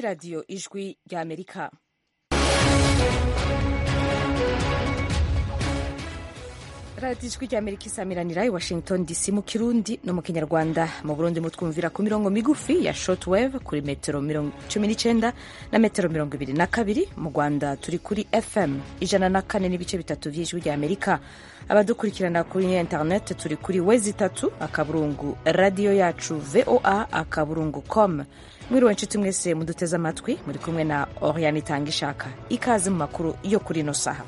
radiyo ijwi ry'amerika radiyo ijwi ry'amerika isamiranira i washington dc mu kirundi no mu kinyarwanda mu burundi mutwumvira ku mirongo migufi ya shortwave kuri metero cumi n'icyenda na metero mirongo ibiri na kabiri mu rwanda turi kuri fm ijana na kane n'ibice bitatu by'ijwi ry'amerika abadukurikirana kuri internet turi kuri wezi itatu akaburungu radiyo yacu voa akaburungu com mwiriwe nshuti mwese muduteze amatwi muri kumwe na oriane itanga ishaka ikaze mu makuru yo kuri ino saha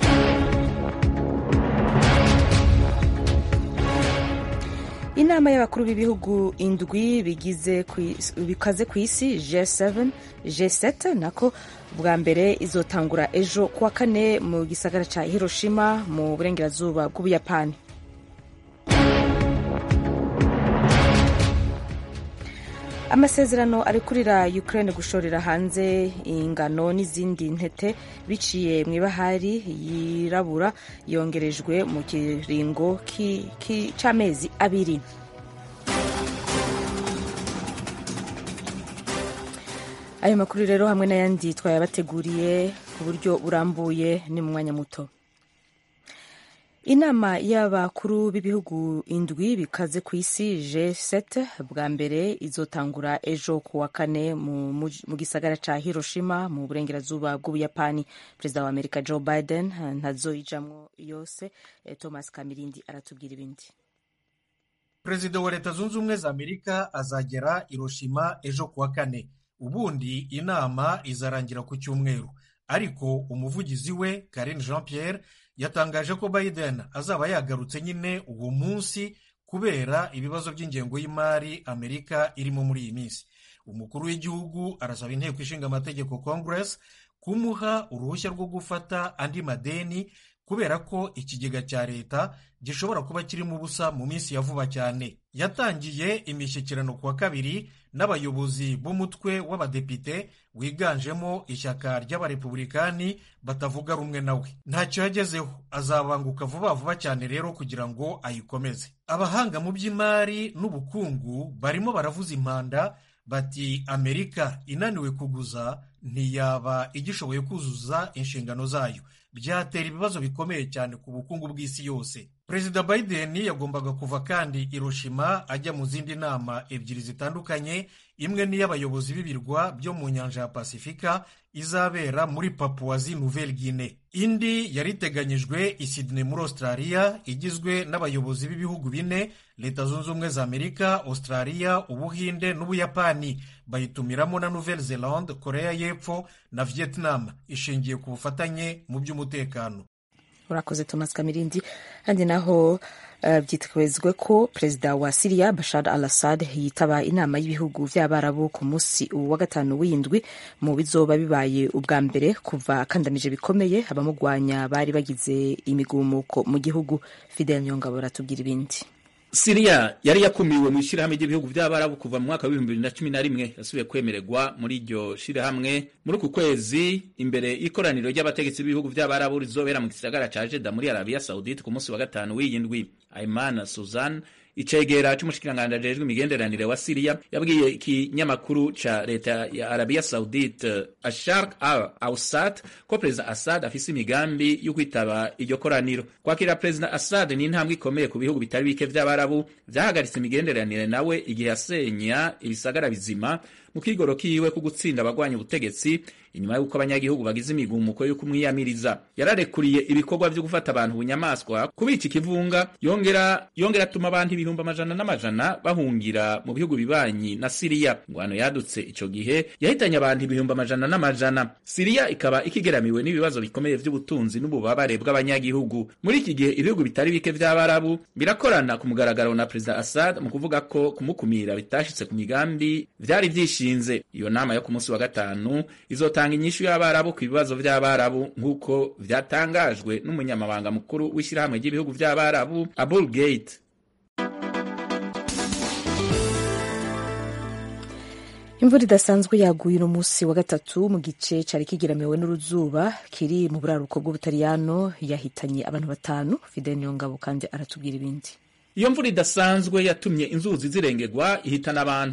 inama y'abakuru b'ibihugu indwi bikaze ku isi G7 G7 nako bwa mbere izotangura ejo kuwa kane mu gisagara ca Hiroshima mu burengerazuba bw'Ubuyapani amasezerano ari kurira Ukraine gushorera hanze ingano n'izindi ntete biciye mu ibahari yirabura yongerejwe mu kiringo c'amezi abiri ayo makuru rero hamwe n'ayandi twayabateguriye ku buryo burambuye ni mu mwanya muto inama y'abakuru b'ibihugu indwi bikaze ku isi G7 bwa mbere izotangura ejo ku wa kane mu gisagara ca Hiroshima mu burengerazuba bw'Ubuyapani perezida wa Amerika Joe Biden ntazoyijamwo yose Thomas Kamirindi aratubwira ibindi perezida wa leta zunze ubumwe za Amerika azagera Hiroshima ejo ku wa kane ubundi inama izarangira ku cyumweru ariko umuvugizi we Karine Jean Pierre yatangaje ko Biden azaba yagarutse nyine uwo munsi kubera ibibazo by'ingengo y'imari Amerika irimo muri iyi minsi umukuru w'igihugu arasaba inteko ishinga amategeko Congress kumuha uruhushya rwo gufata andi madeni kubera ko ikigega cya leta gishobora kuba kirimo ubusa mu minsi ya vuba cyane yatangiye imishyikirano ku wa kabiri n'abayobozi b'umutwe w'abadepite wiganjemo ishyaka ry'abarepubulikani batavuga rumwe nawe ntacyo yagezeho azabanguka vuba vuba cyane rero kugira ngo ayikomeze abahanga mu by'imari n'ubukungu barimo baravuza impanda bati amerika inaniwe kuguza ntiyaba igishoboye kuzuza inshingano zayo byatera ibibazo bikomeye cyane ku bukungu bw'isi yose perezida biden yagombaga kuva kandi Hiroshima ajya mu zindi nama ebyiri zitandukanye imwe n'iy'abayobozi b'ibirwa byo mu nyanja ya pasifika izabera muri papuwazi nouvelle guinée indi yari iteganyijwe i Sydney muri australia igizwe n'abayobozi b'ibihugu bine leta zunze ubumwe za amerika australia ubuhinde n'ubuyapani bayitumiramo na nouvelle zelande korea y'epfo na vietnam ishingiye ku bufatanye mu by'umutekano urakoze thomas kamirindi kandi naho uh, byitezwe ko perezida wa siriya bashar al assad yitaba inama y'ibihugu by'abarabu ku munsi wa gatanu w'indwi mu bizoba bibaye ubwa mbere kuva akandamije bikomeye abamugwanya bari bagize imigumuko mu gihugu fidel nyongabo aratubwira ibindi siriya yari yakumiwe mu ishyirahamwe ry'ibihugu by'abarabu kuva mu mwaka w'ibihumbi bibiri na cumi na rimwe yasubiye kwemererwa muri iryo shyirahamwe muri uku kwezi imbere y'ikoraniro ry'abategetsi b'ibihugu by'abarabu rizobera mu gisagara ca jeda muri arabiya saudite ku munsi wa gatanu w'iyi ndwi aimana suzan icegera c'umushikiranganji ajejwe imigenderanire wa siriya yabwiye ikinyamakuru ca leta ya arabiya saudite ashark al ausat ko perezida assad afise imigambi yo kwitaba iryo koraniro kwakira perezida assad ni intambwe ikomeye ku bihugu bitari bike vy'abarabu vyahagaritse imigenderanire nawe igihe yasenya ibisagara bizima mu kigoro kiwe ku gutsinda abagwanya ubutegetsi inyuma y'uko abanyagihugu bagize imigumuko yo kumwiyamiriza yararekuriye ibikorwa vyo gufata abantu bunyamaswa kubica ikivunga yongera yongera atuma abantu ibihumbi amajana n'amajana bahungira mu bihugu bibanyi na siriya ingwano yadutse ico gihe yahitanye abantu ibihumbi amajana n'amajana siriya ikaba ikigeramiwe n'ibibazo bikomeye vy'ubutunzi n'ububabare bw'abanyagihugu muri iki gihe ibihugu bitari bike vy'abarabu birakorana ku mugaragaro na perezida assad mu kuvuga ko kumukumira bitashitse ku migambi vyari vyishinze iyo nama yo ku munsi wa gatanu izota tanga inyishu y'abarabu ku bibazo by'abarabu nk'uko vyatangajwe n'umunyamabanga mukuru w'ishyirahamwe ry'ibihugu by'abarabu abul gate imvura idasanzwe yaguye uno munsi wa gatatu mu gice cari kigeramiwe n'uruzuba kiri mu buraruko bw'ubutaliyano yahitanye abantu batanu fidel niyongabo kandi aratubwira ibindi iyo mvura idasanzwe yatumye inzuzi zirengerwa ihitana abantu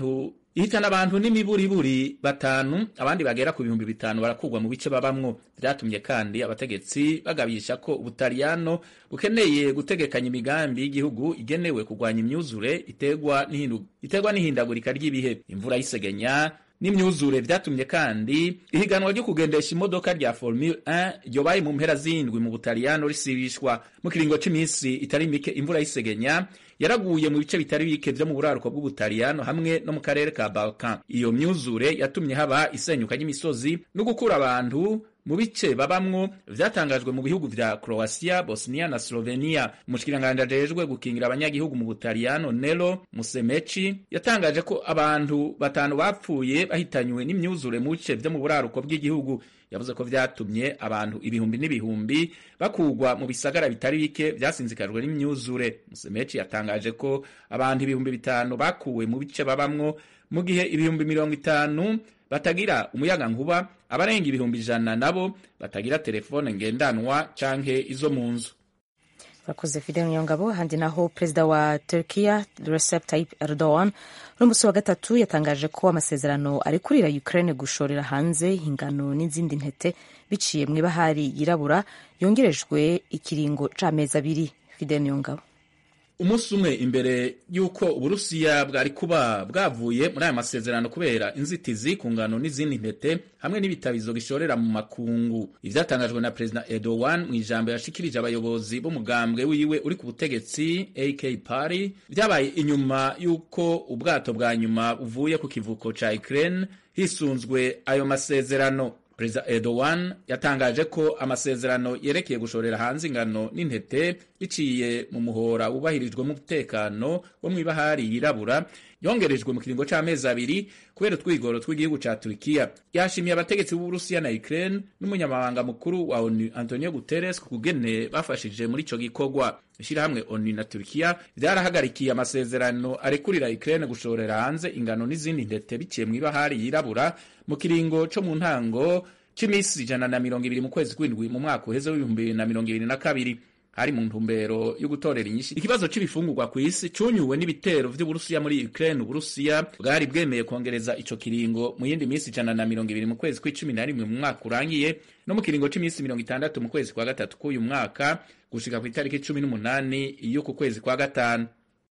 ihitana abantu n'imiburiburi batanu abandi bagera ku bihumbi bitanu barakugwa mu bice babamwo vyatumye kandi abategetsi bagabisha ko ubutaliyano bukeneye gutegekanya imigambi y'igihugu igenewe kurwanya imyuzure iterwa n'ihindagurika ry'ibihe imvura y'isegenya n'imyuzure vyatumye kandi ihiganwa ryo kugendesha imodoka rya Formule 1 ryobaye mu mpera z'indwi mu Butaliyano risibishwa mu kiringo c'imisi itari mike imvura y'isegenya yaraguye mu bice bitari bike vyo mu buraruko bw'Ubutaliyano hamwe no mu karere ka Balkan iyo myuzure yatumye haba isenyuka ry'imisozi no gukura abantu mu bice babamwo vyatangajwe mu bihugu vya Croatia, Bosnia na Slovenia. Umushikiranganji ajejwe gukingira abanyagihugu mu Butaliyano Nelo Musumeci yatangaje ko abantu batanu bapfuye bahitanywe n'imyuzure mu bice vyo mu buraruko bw'igihugu. Yavuze ko vyatumye abantu ibihumbi n'ibihumbi bakugwa mu bisagara bitari bike vyasinzikajwe n'imyuzure. Musumeci yatangaje ko abantu ibihumbi bitanu bakuwe mu bice babamwo mu gihe ibihumbi mirongo itanu batagira umuyaga nkuba abarenga ibihumbi ijana nabo batagira telefone ngendanwa canke izo mu nzu urakoze fidel nyongabo handi naho perezida wa turkiya recep tayyip erdogan n'umunsi wa gatatu yatangaje ko amasezerano arekurira ukraine gushorera hanze ingano n'izindi ntete biciye mu ibahari yirabura yongerejwe ikiringo c'amezi abiri fidel nyongabo umunsi umwe imbere y'uko uburusiya bwari kuba bwavuye muri aya masezerano kubera inzitizi ku ngano n'izindi ntete hamwe n'ibitabizo bishorera mu makungu ivyatangajwe na perezida Erdogan mu ijambo yashikirije abayobozi b'umugambwe wiwe uri ku butegetsi AK Party vyabaye inyuma y'uko ubwato bwa nyuma buvuye ku kivuko ca Ukraine hisunzwe ayo masezerano perezida Erdogan yatangaje ko amasezerano yerekeye gushorera hanze ingano n'intete biciye mu muhora wubahirijwe mu mutekano wo mw'ibahari yirabura yongerejwe mu kiringo c'amezi abiri kubera utwigoro tw'igihugu ca Turkiya yashimiye abategetsi b'Uburusiya na Ukraine n'umunyamabanga mukuru wa ONU Antonio Guterres ku kugene bafashije muri ico gikorwa ishirahamwe ONU na Turkiya vyarahagarikiye amasezerano arekurira Ukraine gushorera hanze ingano n'izindi ntete biciye mw'ibahari yirabura mu kiringo co mu ntango c'imisi ijana na mirongo ibiri mu kwezi kw'indwi mu mwaka uheze w'ibihumbi bibiri na mirongo ibiri na kabiri hari mu ntumbero yo gutorera inyinshi ikibazo c'ibifungurwa kw'isi cunyuwe n'ibitero vy'uburusiya muri Ukraine uburusiya bwari bwemeye kongereza ico kiringo mu yindi misi ijana na mirongo ibiri mu kwezi kw'icumi na rimwe mu mwaka urangiye no mu kiringo c'imisi mirongo itandatu mu kwezi kwa gatatu k'uyu mwaka gushika kw'itariki cumi n'umunani y'uku kwezi kwa gatanu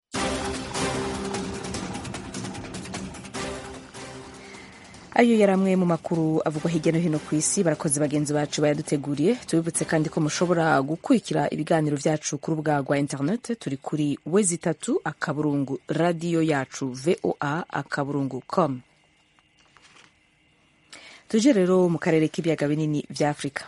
ayo yari amwe mu makuru avugwa hirya no hino ku isi barakoze bagenzi bacu bayaduteguriye tubibutse kandi ko mushobora gukurikira ibiganiro vyacu ku rubuga rwa internet turi kuri wezi itatu akaburungu radiyo yacu voa akaburungu com tuje rero mu karere k'ibiyaga binini vya afurika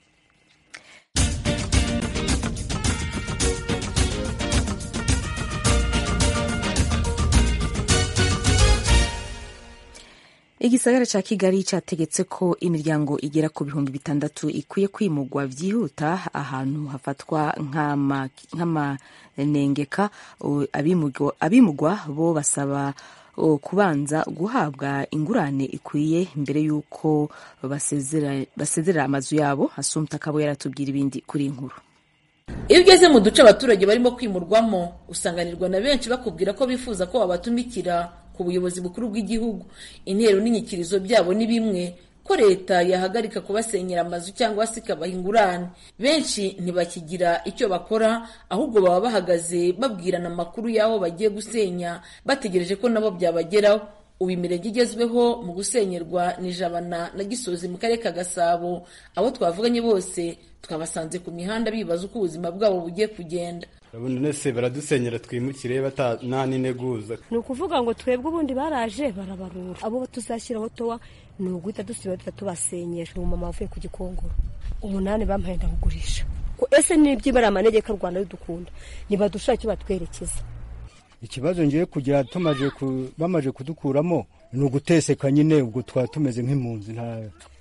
igisagara ca kigali categetse ko imiryango igera ku bihumbi bitandatu ikwiye kwimurwa vyihuta ahantu hafatwa nk'amanengeka abimurwa bo basaba kubanza guhabwa ingurane ikwiye mbere y'uko basezerera amazu yabo asumta kabo yaratubwira ibindi kuri inkuru iyo ugeze mu duce abaturage barimo kwimurwamo usanganirwa na benshi bakubwira ko bifuza ko babatumikira ku buyobozi bukuru bw'igihugu intero n'inyikirizo byabo ni bimwe ko leta yahagarika kubasenyera amazu cyangwa se ikabaha ingurane benshi ntibakigira icyo bakora ahubwo baba bahagaze babwirana amakuru y'aho bagiye gusenya bategereje ko nabo byabageraho ubu imirenge igezweho mu gusenyerwa ni jabana na gisozi mu karere ka gasabo abo twavuganye bose twabasanze ku mihanda bibaza uko ubuzima bwabo bugiye kugenda urabona se baradusenyera twimukire nta n'integuza ni ukuvuga ngo twebwe ubundi baraje barabarura abo tuzashyiraho towa ni uguhita dusiba duhita tubasenyera umumama wavuye ku gikongoro umunani bampaye ndakugurisha ese n'ibyibara amanegeka rwanda ridukunda ntibadushaka icyo batwerekeza ikibazo ngiye kugira tumaje bamaze kudukuramo ni uguteseka nyine ubwo twaba tumeze nk'impunzi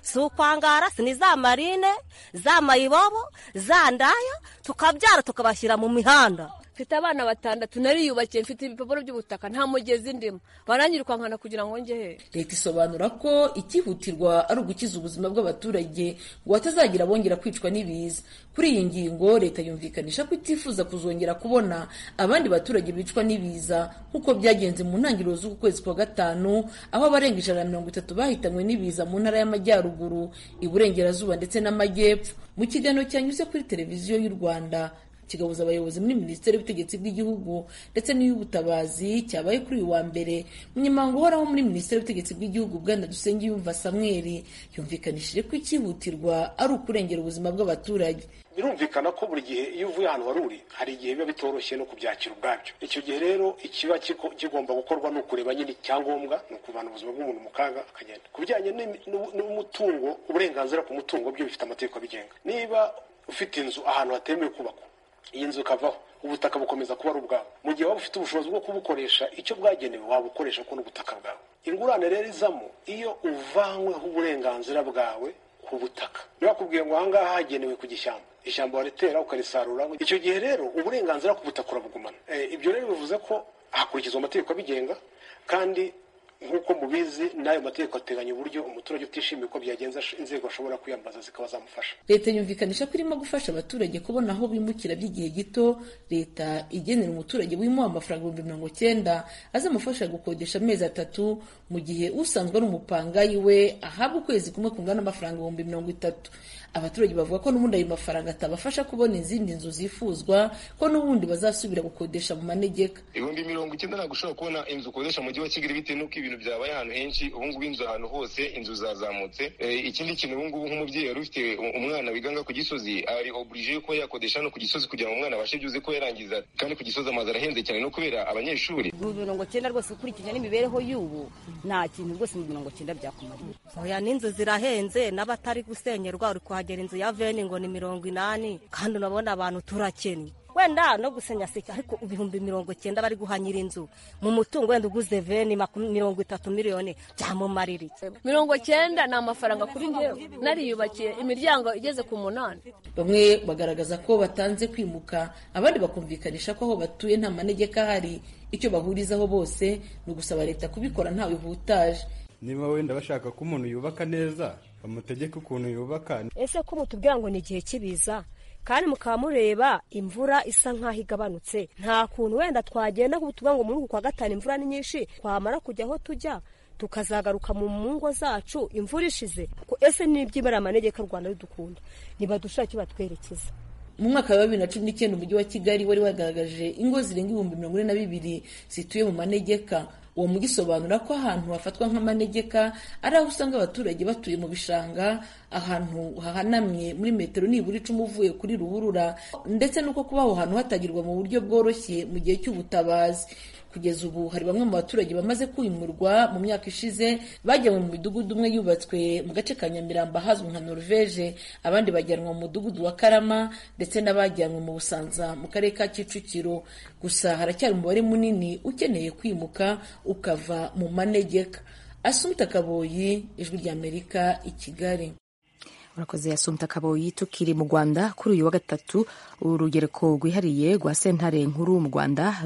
si ukwangara si ni za marine za mayibobo za ndaya tukabyara tukabashyira mu mihanda mfite abana batandatu nariyubakiye mfite ibipapuro by'ubutaka nta mugezi ndimo baranyirukankana kugira ngo njye he leta isobanura ko ikihutirwa ari ugukiza ubuzima bw'abaturage ngo batazagira bongera kwicwa n'ibiza kuri iyi ngingo leta yumvikanisha ko itifuza kuzongera kubona abandi baturage bicwa n'ibiza nk'uko byagenze mu ntangiriro z'uku kwezi kwa gatanu aho abarenga ijana na mirongo itatu bahitanywe n'ibiza mu ntara y'amajyaruguru iburengerazuba ndetse n'amajyepfo mu kiganiro cyanyuze kuri televiziyo y'u rwanda kigabuza abayobozi muri minisiteri y'ubutegetsi bw'igihugu ndetse n'iy'ubutabazi cyabaye kuri uyu wa mbere umunyamabanga uhoraho muri minisiteri y'ubutegetsi bw'igihugu bwana dusengiyumva samweri yumvikanishije ko icyihutirwa ari ukurengera ubuzima bw'abaturage birumvikana ko buri gihe iyo uvuye ahantu wari uri hari igihe biba bitoroshye no kubyakira ubwabyo icyo gihe rero ikiba kigomba gukorwa ni ukureba nyine icyangombwa ni ukuvana ubuzima bw'umuntu mu kaga akagenda ku bijyanye n'umutungo uburenganzira ku mutungo byo bifite amategeko abigenga niba ufite inzu ahantu hatemewe kubakwa iyi nzu ikavaho ubutaka bukomeza kuba ari ubwawe mu gihe waba ufite ubushobozi bwo kubukoresha icyo bwagenewe wabukoresha kuko n'ubutaka bwawe ingurane rero izamo iyo uvanyweho uburenganzira bwawe ku butaka niba bakubwiye ngo ahangaha hagenewe ku gishyamba ishyamba waritera ukarisarura icyo gihe rero uburenganzira ku butaka urabugumana ibyo rero bivuze ko hakurikizwa amategeko abigenga kandi nk'uko mubizi n'ayo mategeko ateganya uburyo umuturage utishimiye uko byagenza inzego ashobora kwiyambaza zikaba zamufasha leta yumvikanisha ko irimo gufasha abaturage kubona aho bimukira by'igihe gito leta igenera umuturage wimuha amafaranga ibihumbi mirongo cyenda azamufasha gukodesha amezi atatu mu gihe usanzwe ari umupangayi we ahabwa ukwezi kumwe kungana n'amafaranga ibihumbi mirongo itatu abaturage bavuga ko n'ubundi ayo mafaranga atabafasha kubona izindi nzu zifuzwa ko n'ubundi bazasubira gukodesha mu manegeka ibihumbi mirongo icyenda ntabwo ushobora kubona inzu ukodesha mu mujyi wa kigali bitewe n'uko ibintu byabaye ahantu henshi ubu ngubu inzu ahantu hose inzu zazamutse ikindi kintu ubu ngubu nk'umubyeyi wari ufite umwana wiganga ku gisozi ari oburije yo kuba yakodesha no ku gisozi kugira ngo umwana abashe byuze ko yarangiza kandi ku gisozi amazu arahenze cyane no kubera abanyeshuri mu mirongo cyenda rwose ukurikije n'imibereho y'ubu nta kintu rwose mu mirongo cyenda byakumarira oya n'inzu zirahenze n'abatari gusenyerwa uri kuhagera inzu ya veni ngo ni mirongo inani kandi urabona abantu turakennye wenda no gusenya seka ariko ibihumbi mirongo cyenda bari guha nyir'inzu mu mutungo wenda uguze veni mirongo itatu miliyoni byamumarira iki mirongo cyenda ni amafaranga kuri ngewe nariyubakiye imiryango igeze ku munani bamwe bagaragaza ko batanze kwimuka abandi bakumvikanisha ko aho batuye nta manegeka ahari icyo bahurizaho bose ni ugusaba leta kubikora ntawe ihutaje niba wenda bashaka ko umuntu yubaka neza bamutegeke ukuntu yubaka ese ko mutubwira ngo ni igihe cy'ibiza kandi mukaba mureba imvura isa nk'aho igabanutse nta kuntu wenda twagenda tuvuga ngo muri uku kwa gatanu imvura ni nyinshi twamara kujya aho tujya tukazagaruka mu ngo zacu imvura ishize ese n'ibyibara amanegeka u rwanda ridukunda nibadushake batwerekeza mu mwaka wa bibiri na cumi n'icyenda umujyi wa kigali wari wagaragaje ingo zirenga ibihumbi mirongo ine na bibiri zituye mu manegeka uwo mujyi usobanura ko ahantu hafatwa nk'amanegeka ari aho usanga abaturage batuye mu bishanga ahantu hahanamye muri metero nibura icumi uvuye kuri ruhurura ndetse n'uko kuba aho hantu hatagirwa mu buryo bworoshye mu gihe cy'ubutabazi kugeza ubu hari bamwe mu baturage bamaze kwimurwa mu myaka ishize bajyanwe mu midugudu umwe yubatswe mu gace ka nyamirambo ahazwi nka norvege abandi bajyanwa mu mudugudu wa karama ndetse n'abajyanwe mu busanza mu karere ka kicukiro gusa haracyari umubare munini ukeneye kwimuka ukava mu manegeka asumta kaboyi ijwi ry'amerika i kigali urakoze yasumta kaboyi tukiri mu rwanda kuri uyu wa gatatu urugereko rwihariye rwa sentare nkuru mu rwanda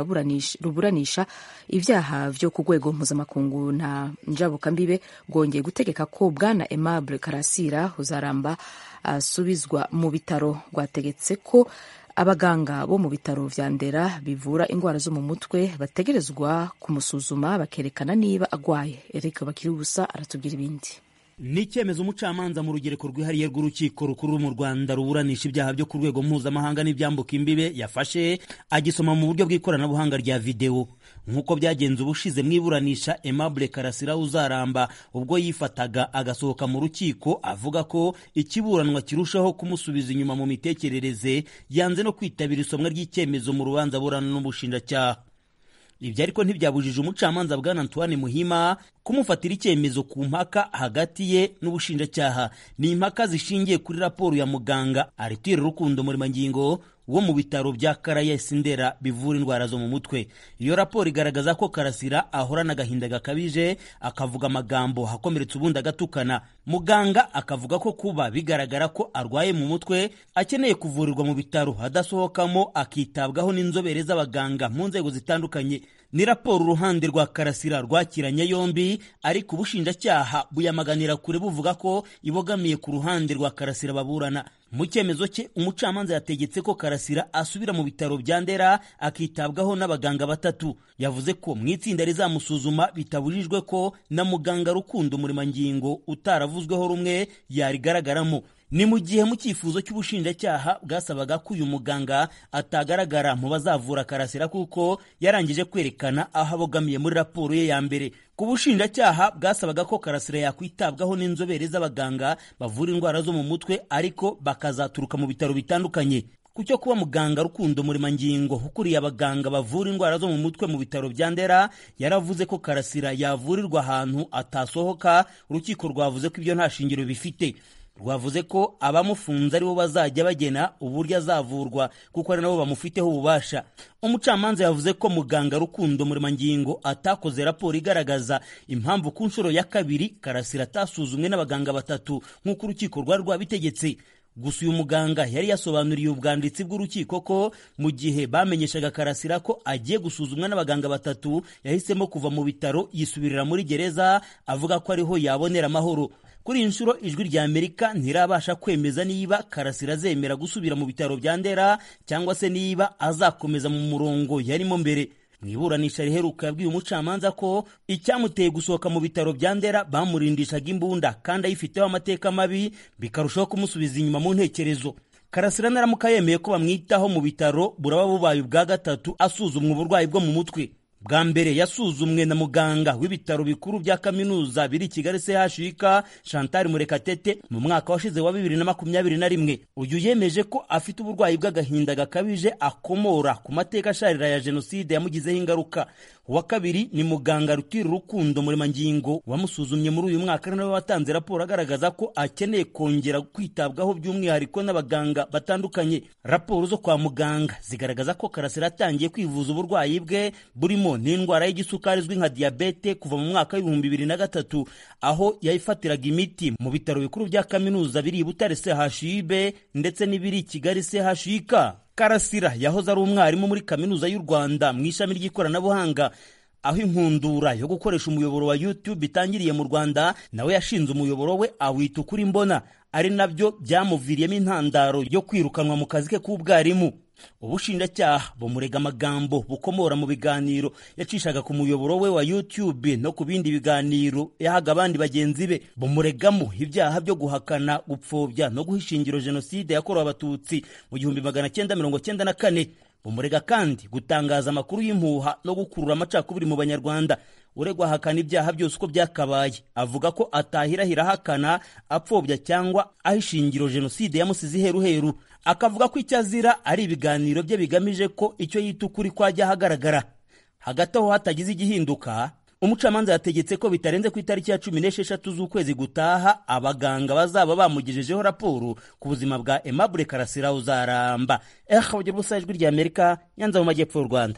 ruburanisha ibyaha byo ku rwego mpuzamakungu na njabukambibe rwongeye gutegeka ko bwana aimable karasira uzaramba asubizwa mu bitaro rwategetse ko abaganga bo mu bitaro vya ndera bivura indwara zo mu mutwe bategerezwa kumusuzuma bakerekana niba agwaye erika bakiri ubusa aratubwira ibindi ni icyemezo umucamanza mu rugereko rwihariye rw'urukiko rukuru mu rwanda ruburanisha ibyaha byo ku rwego mpuzamahanga n'ibyambuka imbibe yafashe agisoma mu buryo bw'ikoranabuhanga rya videwo nk'uko byagenze ubushize mu iburanisha aimable karasira uzaramba ubwo yifataga agasohoka mu rukiko avuga ko ikiburanwa kirushaho kumusubiza inyuma mu mitekerereze yanze no kwitabira isomwa ry'icyemezo mu rubanza burana n'ubushinjacyaha ibyo ariko ntibyabujije umucamanza bwana antoine muhima kumufatira icyemezo ku mpaka hagati ye n'ubushinjacyaha ni impaka zishingiye kuri raporo ya muganga aritire rukundo murimangingo wo mu bitaro bya karayesi ndera bivura indwara zo mu mutwe iyo raporo igaragaza ko karasira ahorana agahinda gakabije akavuga amagambo akomeretsa ubundi agatukana muganga akavuga ko kuba bigaragara ko arwaye mu mutwe akeneye kuvurirwa mu bitaro adasohokamo akitabwaho n'inzobere z'abaganga mu nzego zitandukanye ni raporo uruhande rwa karasira rwakiranye yombi ariko ubushinjacyaha buyamaganira kure buvuga ko ibogamiye ku ruhande rwa karasira baburana mu cyemezo cye umucamanza yategetse ko karasira asubira mu bitaro bya ndera akitabwaho n'abaganga batatu yavuze ko mu itsinda rizamusuzuma bitabujijwe ko na muganga rukundo murimangingo utaravuzweho rumwe yarigaragaramo ni mu gihe mu cyifuzo cy'ubushinjacyaha bwasabaga ko uyu muganga atagaragara mu bazavura karasira kuko yarangije kwerekana aho abogamiye muri raporo ye ya mbere ku bushinjacyaha bwasabaga ko karasira yakwitabwaho n'inzobere z'abaganga bavura indwara zo mu mutwe ariko bakazaturuka mu bitaro bitandukanye ku cyo kuba muganga rukundo murimangingo ukuriye abaganga bavura indwara zo mu mutwe mu bitaro bya ndera yaravuze ko karasira yavurirwa ahantu atasohoka urukiko rwavuze ko ibyo nta shingiro bifite rwavuze ko abamufunze aribo bazajya bagena uburyo azavurwa kuko ari nabo bamufiteho ububasha umucamanza yavuze ko muganga rukundo murimangingo atakoze raporo igaragaza impamvu ku nshuro ya kabiri karasira atasuzumwe n'abaganga batatu nk'uko urukiko rwari rwabitegetse gusa uyu muganga yari yasobanuriye ubwanditsi bw'urukiko ko mu gihe bamenyeshaga karasira ko agiye gusuzumwa n'abaganga batatu yahisemo kuva mu bitaro yisubirira muri gereza avuga ko ariho yabonera amahoro kuri iyi nshuro ijwi rya amerika ntirabasha kwemeza niba karasira azemera gusubira mu bitaro bya ndera cyangwa se niba azakomeza mu murongo yarimo mbere mu iburanisha riheruka yabwiye umucamanza ko icyamuteye gusohoka mu bitaro bya ndera bamurindishaga imbunda kandi ayifiteho amateka mabi bikarushaho kumusubiza inyuma mu ntekerezo karasira naramuka yemeye ko bamwitaho mu bitaro buraba bubaye ubwa gatatu asuzumwa uburwayi bwo mu mutwe bwa mbere yasuzumwe na muganga w'ibitaro bikuru bya kaminuza biri i kigali chuk chantal murekatete mu mwaka washize wa bibiri na makumyabiri na rimwe uyu yemeje ko afite uburwayi bw'agahinda gakabije akomora ku mateka asharira ya jenoside yamugizeho ingaruka uwa kabiri ni muganga rutira urukundo murimangingo wamusuzumye muri uyu mwaka nawe watanze raporo agaragaza ko akeneye kongera kwitabwaho by'umwihariko n'abaganga batandukanye raporo zo kwa muganga zigaragaza ko karasira atangiye kwivuza uburwayi bwe burimo n'indwara y'igisukari izwi nka diyabete kuva mu mwaka w'ibihumbi bibiri na gatatu aho yayifatiraga imiti mu bitaro bikuru bya kaminuza biri i butare chib ndetse n'ibiri i kigali chik karasira yahoze ari umwarimu muri kaminuza y'u rwanda mu ishami ry'ikoranabuhanga aho inkundura yo gukoresha umuyoboro wa youtube itangiriye mu rwanda nawe yashinze umuyoboro we awita ukuri mbona ari nabyo byamuviriyemo intandaro yo kwirukanwa mu kazi ke k'ubwarimu ubushinjacyaha bumurega amagambo bukomora mu biganiro yacishaga ku muyoboro we wa youtube no ku bindi biganiro yahaga abandi bagenzi be bumuregamo ibyaha byo guhakana gupfobya no guha ishingiro jenoside yakorewe abatutsi mu gihumbi magana cyenda mirongo cyenda na kane bumurega kandi gutangaza amakuru y'impuha no gukurura amacakubiri mu banyarwanda uregwa ahakana ibyaha byose uko byakabaye avuga ko atahirahira ahakana apfobya cyangwa aho ishingiro jenoside yamusize iheruheru akavuga ko icyo azira ari ibiganiro bye bigamije ko icyo yita ukuri kwajya ahagaragara hagati aho hatagize igihinduka umucamanza yategetse ko bitarenze ku itariki ya cumi n'esheshatu z'ukwezi gutaha abaganga bazaba bamugejejeho raporo ku buzima bwa Aimable Karasira uzaramba eh ugira ubusa ijwi rya Amerika Nyanza mu majyepfo y'u Rwanda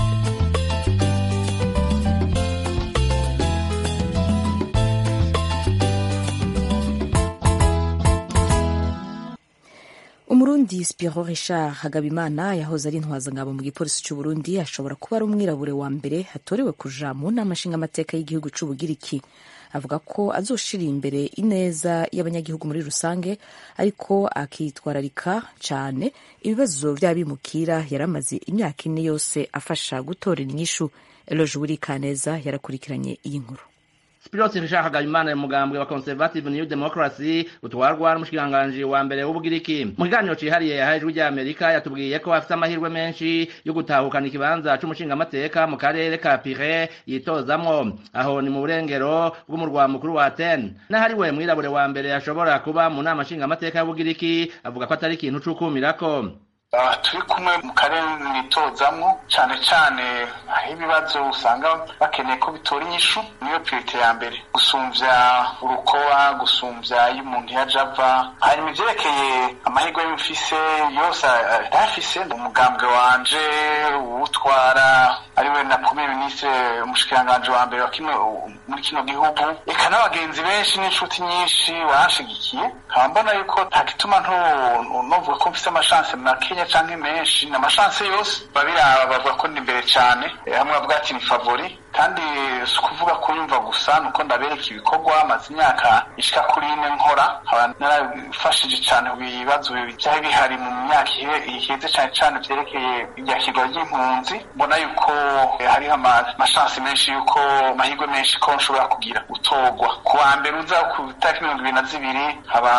umurundi spiro richard hagabimana yahoze ari intwazangabo mu gipolisi cy'u burundi ashobora kuba ari umwirabure wa mbere hatorewe kuja mu nama nshingamateka y'igihugu cy'ubugiriki avuga ko azoshira imbere ineza y'abanyagihugu muri rusange ariko akitwararika cyane ibibazo by'abimukira yari amaze imyaka ine yose afasha gutorera inyishu eloje wurikaneza yarakurikiranye iyi nkuru Spiros Nshaka Imana mugambwe wa Conservative New Democracy utwarwa n'umushikiranganji wa mbere w'ubugiriki mu kiganiro cihariye yahaye ijwi rya Amerika yatubwiye ko afite amahirwe menshi yo gutahukana ikibanza c'umushingamateka mu karere ka Pire yitozamwo aho ni mu burengero bw'umurwa mukuru wa Athens n'ahari we mwirabure wa mbere ashobora kuba mu nama nshingamateka y'ubugiriki avuga ko atari ikintu c'ukumirako turi kumwe mu karere mwitozamwo cyane cyane aho ibibazo usanga bakeneye ko bitora inyishu niyo pirite ya mbere gusumvya urukoba gusumvya iyo umuntu yaje ava hanyuma ivyerekeye amahirwe y'umufise yose arafise umugambwe wanje uwutwara ariwe na premier ministre umushikiranganji wa mbere wa kimwe muri kino gihugu eka n'abagenzi benshi n'inshuti nyinshi banshigikiye nkaba mbona yuko nta gituma novuga ko mfise amashanse makenya canke menshi ni amashanse yose babiraba bavuga ko ndi imbere cane hamwe bavuga ati ni favori kandi si ukuvuga kuyumva gusa nuko ndabereka ibikorwa maze imyaka ishika kuri ine nkora nkaba narafashije cane ku bibazo byari bihari mu myaka iheze cane cane vyerekeye iryakirwa ry'impunzi mbona yuko hariho amashanse menshi yuko amahirwe menshi ko nshobora kugira gutorwa ku wa mbere uza ku itariki mirongo ibiri na zibiri haba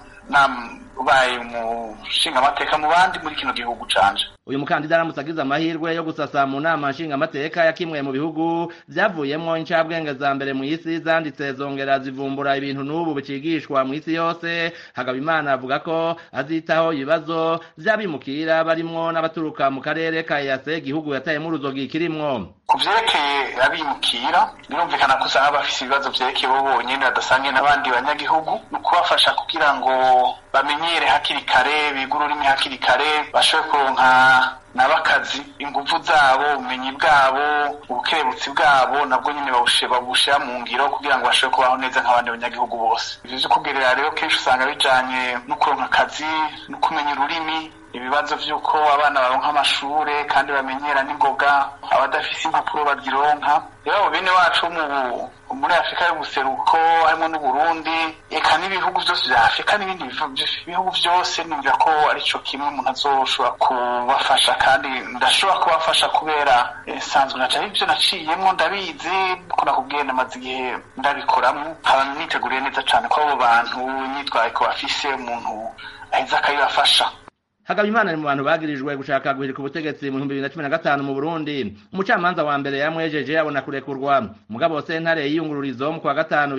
ubaye umushingamateka mu bandi muri kino gihugu canje uyu mukandida aramutse agize amahirwe yo gusasa mu nama nshingamateka ya kimwe mu bihugu vyavuyemwo incabwenge za mbere mu isi zanditse zongera zivumbura ibintu n'ubu bicigishwa mu isi yose hagabimana avuga ko azitaho ibibazo vy'abimukira barimwo n'abaturuka mu karere ka yase igihugu yatayemwo uruzogi kirimwo ku vyerekeye abimukira birumvikana ko usanga bafise ibibazo vyerekeye bo bonyene badasangiye n'abandi banyagihugu ni ukubafasha kugira ngo bamenyere hakiri kare biga ururimi hakiri kare bashobore kuronka n'abakazi inguvu zabo ubumenyi bwabo ubukerebutsi bwabo nabwo nyine babushira mu ngiro kugira ngo bashobore kubaho neza nk'abandi banyagihugu bose ivyo vyo kugerera rero kenshi usanga bijanye no kuronka akazi no kumenya ururimi ibibazo vy'uko abana baronka amashure kandi bamenyera n'ingoga abadafise impapuro bazironka rero abo bene wacu muri afurika y'ubuseruko harimo n'uburundi eka n'ibihugu vyose vya afurika n'ibindi bihugu vyose nimvira ko arico kimwe umuntu azoshobora kubafasha kandi ndashobora kubafasha kubera nsanzwe naca ivyo naciyemwo ndabizi ko nakubwiye namaze igihe ndabikoramwo nkaba niteguriye neza cane ko abo bantu imyitwariko bafise umuntu aheza akabibafasha Hagabimana ni mu bantu bagirijwe gushaka guhirika ubutegetsi mu 2015 mu Burundi umucamanza wa mbere yamwejeje abona kurekurwa mugabo sentare yiyungururizo mu kwa gatanu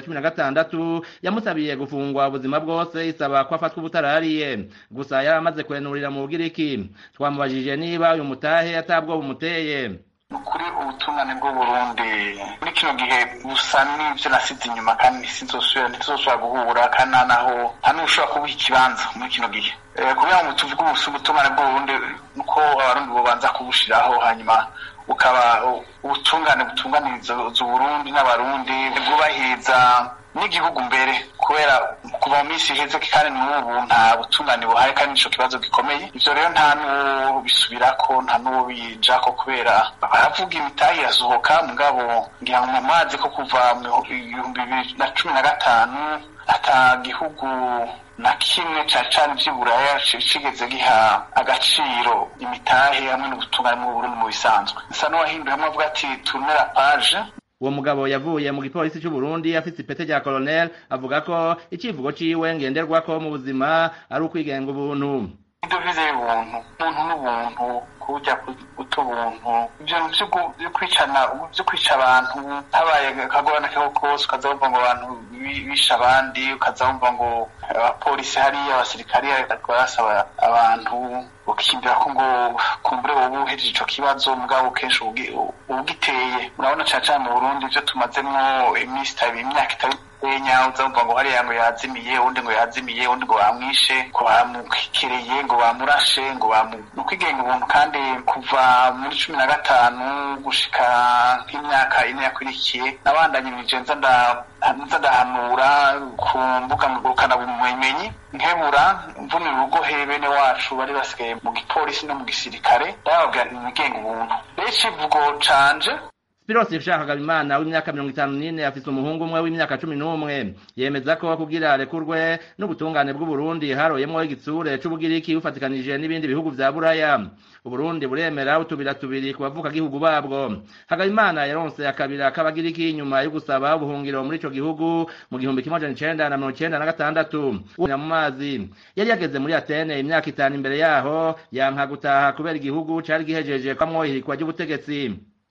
2016 yamusabiye gufungwa ubuzima bwose isaba ko afatwa ubutarariye gusa yaramaze kwenurira mu Bugiriki twamubajije niba uyu mutahe atabwo bumuteye kuri ubutungane bw'uburundi muri kino gihe busa n'ivyo nasize inyuma kandi sinzosubira ntituzosubira guhura kandi nta naho nta n'ushobora kubuha ikibanza muri kino gihe kugira ngo tuvuge ubusa ubutungane bw'uburundi nuko abarundi bobanza kubushiraho hanyuma bukaba ubutungane butunganiriza uburundi n'abarundi bwubahiriza n'igihugu mbere kubera kuva mu minsi iheze kandi n'ubu nta butungane buhaye kandi nico kibazo gikomeye ivyo rero nta n'uwo bisubirako nta n'uwo bijako kubera baravuga imitahe irasohoka mugabo ngira ngo mu mazi ko kuva mu bihumbi bibiri na cumi na gatanu ata gihugu na kimwe cane cane vy'iburaya cigeze giha agaciro imitahe hamwe n'ubutungane mu Burundi mu bisanzwe nsa n'uwahinduye hamwe avuga ati tournera page uwo mugabo yavuye mu gipolisi cy'u Burundi afite ipete rya colonel avuga ko icivugo ciwe ngenderwako mu buzima ari ukwigenga ubuntu idovize y'ubuntu ubuntu n'ubuntu kujya guta ubuntu ivyo vyo kwicana vyo kwica abantu habaye akagorane kako kose ukaza wumva ngo abantu bisha abandi ukaza wumva ngo abapolisi hariya abasirikari barasaba abantu ukimbira ko ngo kumbure wowe uhejeje ico kibazo mugabo kenshi ubugiteye murabona cane cane mu Burundi ivyo tumazemwo iminsi itari imyaka itari enya uzumva ngo hariya ngo yazimiye undi ngo yazimiye undi ngo bamwishe ngo bamukereye ngo bamurashe ngo bamu ni ukwigenga ubuntu kandi kuva muri cumi na gatanu gushika nk'imyaka ine yakurikiye nabandanye mwije nza nza ndahanura ku mbuga ngurukanabumenyi nkebura mvunira urugohe bene wacu bari basigaye mu gipolisi no mu gisirikare ndababwira nti mwigenga ubuntu rero icivugo canje Spiros Hagabimana w'imyaka mirongo itanu n'ine afise umuhungu umwe w'imyaka cumi n'umwe yemeza ko kugira arekurwe n'ubutungane bw'Uburundi haroyemwo igitsure c'ubugiriki bufatikanije n'ibindi bihugu vya Buraya Uburundi buremera utubira tubiri ku bavuka gihugu babwo Hagabimana yaronse akabira k'abagiriki nyuma yo gusaba ubuhungiro muri ico gihugu mu gihumbi kimwe amajana icenda na mirongo icenda na gatandatu mu mazi yari yageze muri Atene imyaka itanu imbere yaho yanka gutaha kubera igihugu cari gihejeje kwamwo ihirikwa ry'ubutegetsi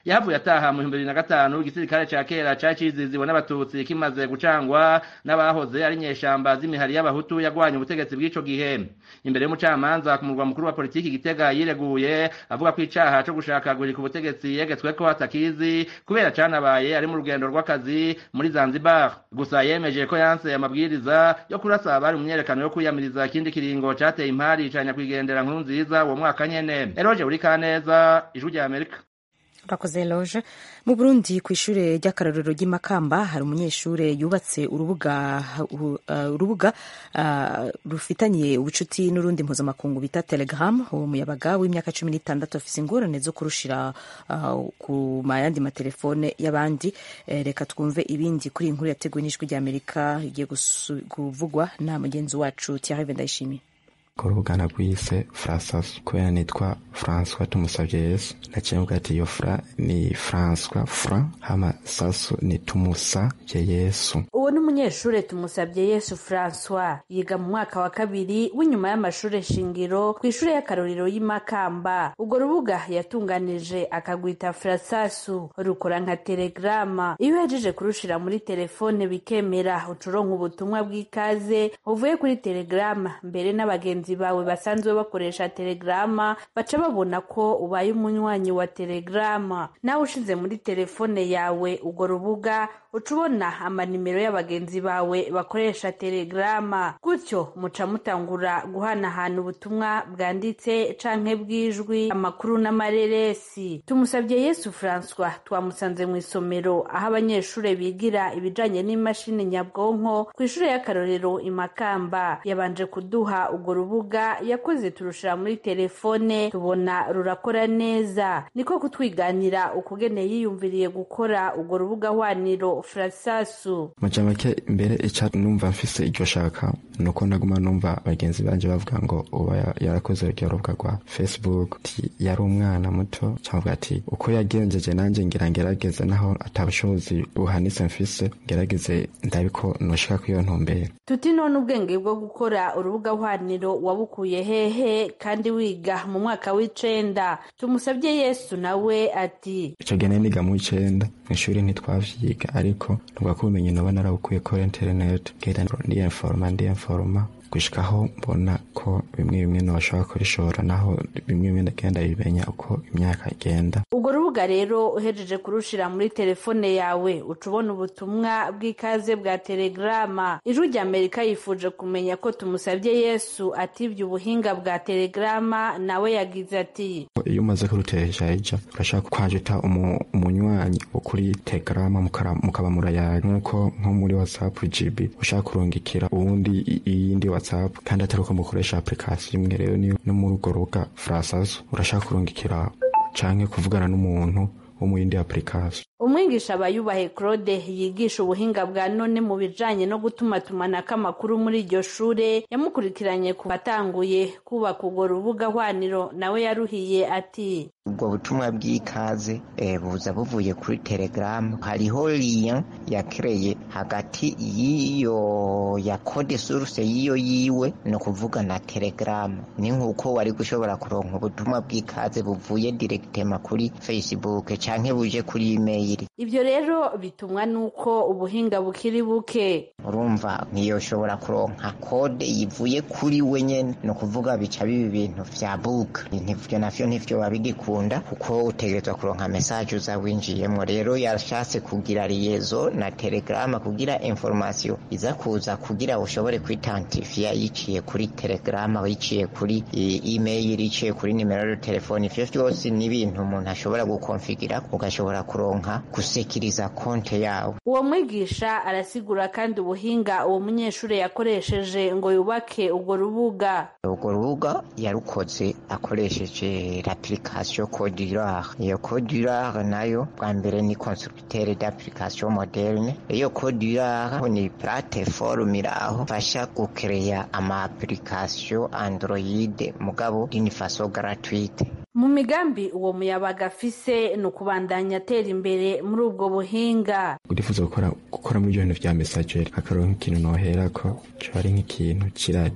yahavuye ataha mu bihumbi bibiri na gatanu igisirikare ca kera cari ciziziwe n'abatutsi kimaze gucangwa n'abahoze ari nyeshamba z'imihari y'abahutu yagwanye ubutegetsi bw'ico gihe imbere y'umucamanza ku murwa mukuru wa politiki gitega yireguye avuga ko icaha co gushaka guhirika ubutegetsi yegetsweko atakizi kubera canabaye ari mu rugendo rw'akazi muri zanzibar gusa yemeje ko yanse amabwiriza yo kurasa abari mu myerekano yo kwiyamiriza ikindi kiringo cateye impari ca nyakwigendera nkuru nziza uwo mwaka nyene eroje uri kaneza ijwi rya amerika urakoze loje mu burundi ku ishure ry'akarorero ry'imakamba hari umunyeshure yubatse urubuga uh, urubuga uh, rufitaniye ubucuti n'urundi mpuzamakungu bita telegram uwo muyabaga w'imyaka cumi n'itandatu afise ingorane zo kurushira uh, ku mayandi matelefone y'abandi eh, reka twumve ibindi kuri iyi nkuru yateguwe n'ijwi ry'amerika igiye kuvugwa na mugenzi wacu Thierry Ndayishimiye ku rubuga nagwise frasasu kubera nitwa françois tumusavye yesu naciye mvuga ati iyo fra ni françois fra hama sasu ni tumusavye yesu uwo ni umunyeshure tumusabye yesu francois yiga mu mwaka wa kabiri w'inyuma y'amashure shingiro ku ishure y'akarorero y'imakamba urwo rubuga yatunganije akagwita frasasu rukora nka telegrama iyo uhejeje kurushira muri telefone bikemera ucuronka ubutumwa bw'ikaze uvuye kuri telegrama mbere n'abagenzi bawe basanzwe bakoresha telegrama baca babona ko ubaye umunywanyi wa telegrama nawe ushize muri telefone yawe urwo rubuga uca ubona amanimero y'abagenzi bawe bakoresha telegrama gutyo muca mutangura guhanahana ubutumwa bwanditse canke bw'ijwi amakuru n'amareresi tumusabye yesu francois twamusanze mu isomero aho abanyeshure bigira ibijanye n'imashini nyabwonko ku ishure y'akarorero imakamba yabanje kuduha urwo rubuga yakoze turushira muri telefone tubona rurakora neza niko kutwiganira ukugene yiyumviriye gukora urwo rubuga hwaniro frasasu maja make mbere ica numva mfise iryo shaka nuko ndaguma numva bagenzi banje bavuga ngo uba yarakoze uryo rubuga rwa facebook ti yari umwana muto cyangwa ati uko yagenjeje nanjye ngira ngerageze naho atabushobozi buhanitse mfise ngerageze ndabiko noshika ku iyo ntumbere tuti none ubwenge bwo gukora urubuga hwaniro wabukuye hehe kandi wiga mu mwaka w'icenda tumusabye yesu nawe ati ico gene niga mu icenda mw'ishuri ntitwavyiga ariko nubwo ko ubumenyi noba narabukuye kuri internet genda ndiyenforoma ndiyenforoma gushikaho mbona ko bimwe bimwe noshobora kubishora naho bimwe bimwe ndagenda bimenya uko imyaka igenda urwo rubuga rero uhejeje kurushira muri telefone yawe uca ubona ubutumwa bw'ikaze bwa telegrama ijwi rya amerika yifuje kumenya ko tumusabye yesu atibye ubuhinga bwa telegrama nawe yagize ati iyo umaze kurutereshaija urashaka kwanjita umunywanyi wo kuri telegrama mukaba murayari nk'uko nko muri whatsapp gb ushaka kurungikira uwundi iyindi whatsapp kandi atari uko mukoresha application imwe rero no muri urwo rubuga frasazo urashaka kurungikira canke kuvugana n'umuntu wo mu yindi application umwigisha abayubahe claude yigisha ubuhinga bwa none mu bijanye no gutumatumanako amakuru muri iryo shure yamukurikiranye ku batanguye kubaka urwo rubuga hwaniro nawe yaruhiye ati ubwo butumwa bw'ikaze buza buvuye kuri telegaramu hariho liya yakereye hagati y'iyo ya kode suruse y'iyo yiwe ni ukuvuga na telegaramu ni nk'uko wari gushobora kuronka ubutumwa bw'ikaze buvuye diregitema kuri facebook canke buje kuri imeyili ibyo rero bitumwa n'uko ubuhinga bukiri buke urumva ntiyoshobora kuronka kode yivuye kuri we nyene ni ukuvuga bica biba ibintu vya buka ivyo navyo ntivyo babigikunda kuko utegerezwa kuronka mesaje uza winjiyemwo rero yashatse kugira liyezo na telegrama kugira information iza kuza kugira ushobore kwitantifiya yiciye kuri telegrama yiciye kuri email yiciye kuri nimero ya telefone ivyo vyose ni ibintu umuntu ashobora gukonfigira ugashobora kuronka gusekiriza konte yawe uwo mwigisha arasigura kandi ubuhinga uwo munyeshuri yakoresheje ngo yubake urwo rubuga urwo rubuga yarukoze akoresheje l'application Codurare iyo Codurare nayo bwa mbere ni constructeur d'application moderne iyo Codurare ni plateforme iraho fasha gukereya ama application Android mugabo d'une façon gratuite mu migambi uwo muyabaga afise ni ukubandanya atera imbere muri ubwo buhinga urifuza gukora gukora muri ibyo bintu vya messageri akaronka ikintu noherako coba ari nk'ikintu c'iradiyo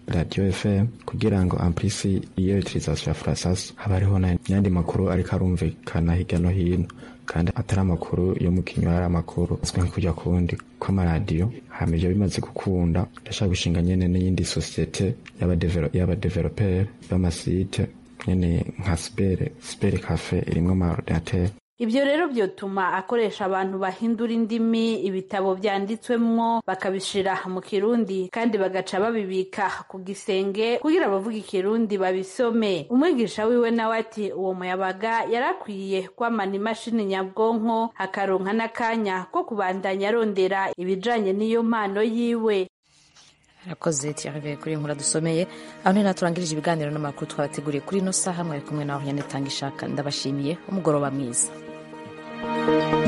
radio fm kugira ngo amplisi iyo utilisation ya frasasu haba hariho n'ayandi makuru ariko arumvikana hirya no hino kandi atari amakuru yo mu kinywa ari amakuru azwi nko kujya kuwundi kw'amaradiyo hama ivyo bimaze gukunda ndashaka gushinga nyene n'iyindi sosiyete y'abadeveloperi b'amasite nyene nka sipere sipere cafe irimwo amaordinateri ibyo rero byotuma akoresha abantu bahindura indimi ibitabo byanditswemwo bakabishira mu kirundi kandi bagaca babibika ku gisenge kugira abavuga ikirundi babisome umwigisha wiwe nawe ati uwo muyabaga yarakwiye kwamana imashini nyabwonko akaronka n'akanya ko kubandanya arondera ibijanye n'iyo mpano yiwe arakoze tiyarive kuri inkuru dusomeye aho niho turangirije ibiganiro n'amakuru twabateguriye kuri ino saha mwari kumwe nawe nyine tanga ishaka ndabashimiye umugoroba mwiza thank you